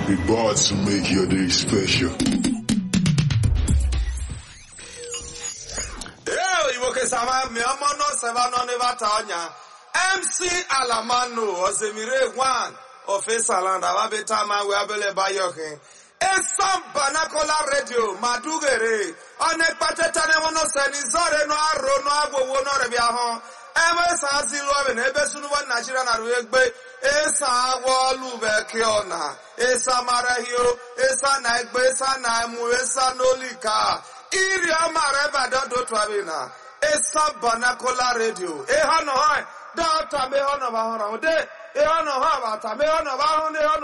We bought to make your day special. Ee, Igbo kesama mi ọmọ náà sẹ́fà náà ní bàtà ọ̀nyà. MC Alamano Osemire One Ofesaland Ababeta Mawe Abele Bayokin. Esam Banakola Radio Madugere. Ọ̀nà ìpàtẹ́tà ni wọ́n náà sẹ́ni zọ́ọ̀rẹ́ náà arò náà agbowó náà rẹ̀ bí ahọ́n. Ebe sa si lụọ na ebe sunuwa Nigeria na rụ egbe esa agwọ ọlụbe ke ọna esa marahio esa na egbe esa na emu esa n'olika iri amara ebe adodo twabi na esa banakola radio ịha nọ ha dọta me ha nọ ba hụrụ de ịha nọ ha bata me ha nọ ba hụ na ịha nọ